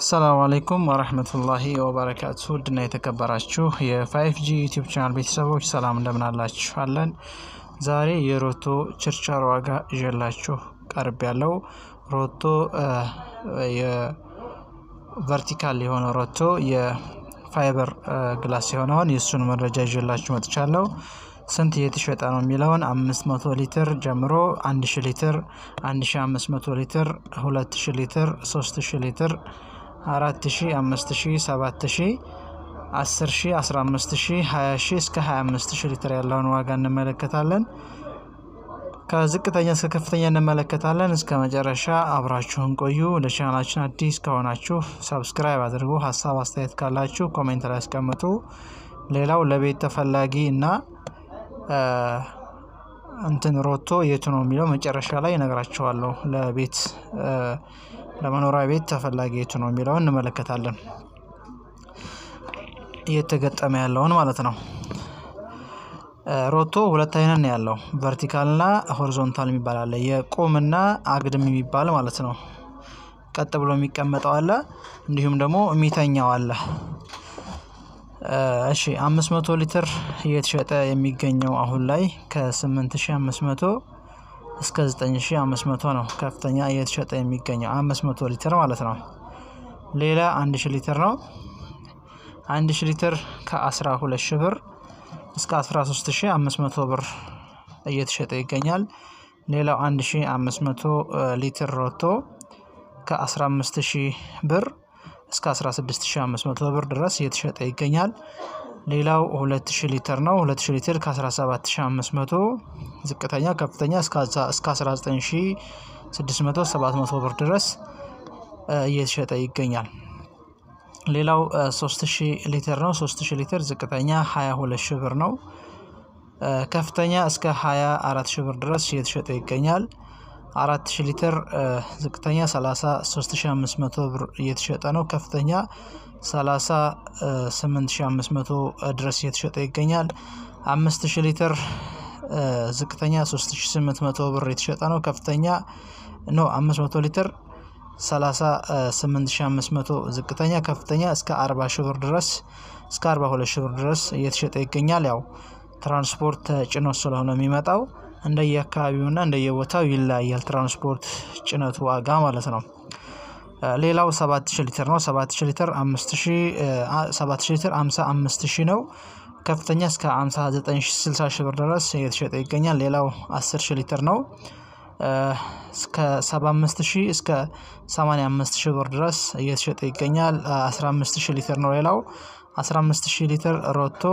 አሰላሙ አለይኩም ወረህመቱላሂ ወበረካቱ ውድና የተከበራችሁ የፋይፍ ጂ ዩቲዩብ ቻናል ቤተሰቦች ሰላም እንደምን አላችሁ? አለን። ዛሬ የሮቶ ችርቻሮ ዋጋ ይዤላችሁ ቀርብ ያለው ሮቶ የቨርቲካል የሆነ ሮቶ የፋይበር ግላስ የሆነውን የእሱን መረጃ ይዤላችሁ መጥቻለሁ። ስንት እየተሸጠ ነው የሚለውን አምስት መቶ ሊትር ጀምሮ አንድ ሺ ሊትር አንድ ሺ አምስት መቶ ሊትር ሁለት ሺ ሊትር ሶስት ሺ ሊትር አራት ሺ አምስት ሺ ሰባት ሺ አስር ሺ አስራ አምስት ሺ ሀያ ሺ እስከ ሀያ አምስት ሺ ሊትር ያለውን ዋጋ እንመለከታለን። ከዝቅተኛ እስከ ከፍተኛ እንመለከታለን። እስከ መጨረሻ አብራችሁን ቆዩ። ለቻናላችን አዲስ ከሆናችሁ ሰብስክራይብ አድርጉ። ሀሳብ አስተያየት ካላችሁ ኮሜንት ላይ ያስቀምጡ። ሌላው ለቤት ተፈላጊ እና እንትን ሮቶ የቱ ነው የሚለው መጨረሻ ላይ እነግራችኋለሁ። ለቤት ለመኖሪያ ቤት ተፈላጊ የቱ ነው የሚለውን እንመለከታለን። እየተገጠመ ያለውን ማለት ነው። ሮቶ ሁለት አይነት ነው ያለው፣ ቨርቲካል እና ሆሪዞንታል የሚባል አለ። የቁምና አግድም የሚባል ማለት ነው። ቀጥ ብሎ የሚቀመጠው አለ፣ እንዲሁም ደግሞ የሚተኛው አለ። እሺ 500 ሊትር እየተሸጠ የሚገኘው አሁን ላይ ከ8500 እስከ 9500 ነው። ከፍተኛ እየተሸጠ የሚገኘው 500 ሊትር ማለት ነው። ሌላ 1000 ሊትር ነው። 1000 ሊትር ከ12 ሺህ ብር እስከ 13500 ብር እየተሸጠ ይገኛል። ሌላው 1500 ሊትር ሮቶ ከ15000 ብር እስከ 16500 ብር ድረስ እየተሸጠ ይገኛል። ሌላው 2000 ሊትር ነው። 2000 ሊትር ከ17500 ዝቅተኛ፣ ከፍተኛ እስከ 19600 700 ብር ድረስ እየተሸጠ ይገኛል። ሌላው 3000 ሊትር ነው። 3000 ሊትር ዝቅተኛ 22 ሺህ ብር ነው። ከፍተኛ እስከ 24 ሺህ ብር ድረስ እየተሸጠ ይገኛል። አራት ሺህ ሊትር ዝቅተኛ 33500 ብር እየተሸጠ ነው። ከፍተኛ 38500 ድረስ እየተሸጠ ይገኛል። አምስት ሺህ ሊትር ዝቅተኛ 3800 ብር የተሸጠ ነው። ከፍተኛ ኖ 500 ሊትር 38500 ዝቅተኛ፣ ከፍተኛ እስከ 40 ሺህ ብር ድረስ እስከ 42 ሺህ ብር ድረስ እየተሸጠ ይገኛል። ያው ትራንስፖርት ጭኖ ስለሆነ የሚመጣው እንደየአካባቢውና እንደየቦታው ይለያያል። ትራንስፖርት ጭነቱ ዋጋ ማለት ነው። ሌላው 7000 ሊትር ነው። 7000 ሊትር 7000 ሊትር 55000 ነው። ከፍተኛ እስከ 59060 ሺህ ብር ድረስ እየተሸጠ ይገኛል። ሌላው 10000 ሊትር ነው። እስከ 75000 እስከ 85000 ብር ድረስ እየተሸጠ ይገኛል። 15000 ሊትር ነው። ሌላው 15000 ሊትር ሮቶ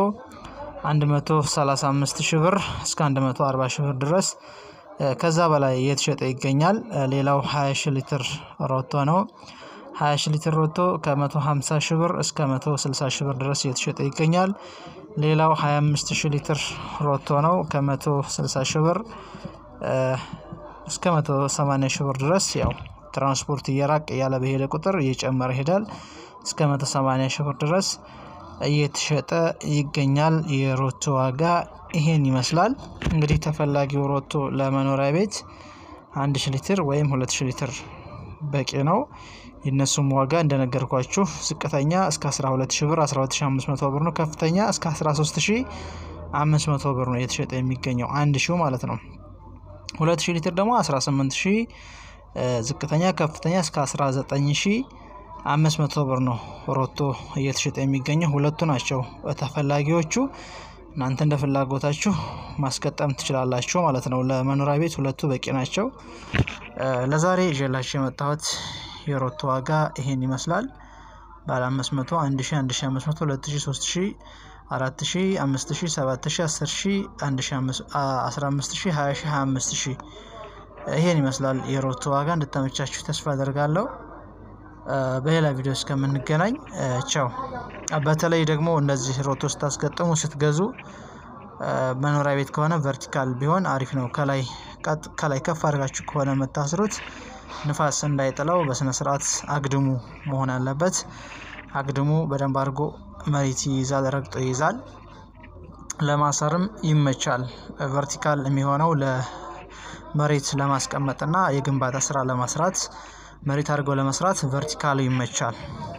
135 ሺህ ብር እስከ 140 ሺህ ብር ድረስ ከዛ በላይ እየተሸጠ ይገኛል። ሌላው 20 ሺህ ሊትር ሮቶ ነው። 20 ሺህ ሊትር ሮቶ ከ150 ሺህ ብር እስከ 160 ሺህ ብር ድረስ እየተሸጠ ይገኛል። ሌላው 25 ሺህ ሊትር ሮቶ ነው። ከ160 ሺህ ብር እስከ 180 ሺህ ብር ድረስ ያው ትራንስፖርት እየራቅ እያለ በሄደ ቁጥር እየጨመረ ይሄዳል። እስከ 180 ሺህ ብር ድረስ እየተሸጠ ይገኛል። የሮቶ ዋጋ ይሄን ይመስላል። እንግዲህ ተፈላጊው ሮቶ ለመኖሪያ ቤት አንድ ሺ ሊትር ወይም ሁለት ሺ ሊትር በቂ ነው። የእነሱም ዋጋ እንደነገርኳችሁ ዝቅተኛ እስከ 12 ሺ ብር 12500 ብር ነው። ከፍተኛ እስከ 13500 ብር ነው እየተሸጠ የሚገኘው አንድ ሺው ማለት ነው። ሁለት ሺ ሊትር ደግሞ 18 ሺ ዝቅተኛ፣ ከፍተኛ እስከ 19 ሺ አምስት መቶ ብር ነው ሮቶ እየተሸጠ የሚገኘው። ሁለቱ ናቸው ተፈላጊዎቹ። እናንተ እንደ ፍላጎታችሁ ማስገጠም ትችላላችሁ ማለት ነው። ለመኖሪያ ቤት ሁለቱ በቂ ናቸው። ለዛሬ ይዤላችሁ የመጣሁት የሮቶ ዋጋ ይሄን ይመስላል። ባለ 500፣ 1000፣ 1500፣ 2000፣ 3000፣ 4000፣ 5000፣ 7000፣ 10000፣ 15000፣ 15000፣ 20000፣ 25000 ይሄን ይመስላል የሮቶ ዋጋ። እንድተመቻችሁ ተስፋ አደርጋለሁ። በሌላ ቪዲዮ እስከምንገናኝ ቻው። በተለይ ደግሞ እነዚህ ሮቶ ስታስገጥሙ ስትገዙ መኖሪያ ቤት ከሆነ ቨርቲካል ቢሆን አሪፍ ነው። ከላይ ከላይ ከፍ አድርጋችሁ ከሆነ የምታስሩት ንፋስ እንዳይጥለው በስነ ስርዓት አግድሙ መሆን አለበት። አግድሙ በደንብ አድርጎ መሬት ይይዛል፣ ረግጦ ይይዛል። ለማሰርም ይመቻል። ቨርቲካል የሚሆነው ለመሬት ለማስቀመጥና የግንባታ ስራ ለማስራት መሬት አድርገው ለመስራት ቨርቲካል ይመቻል።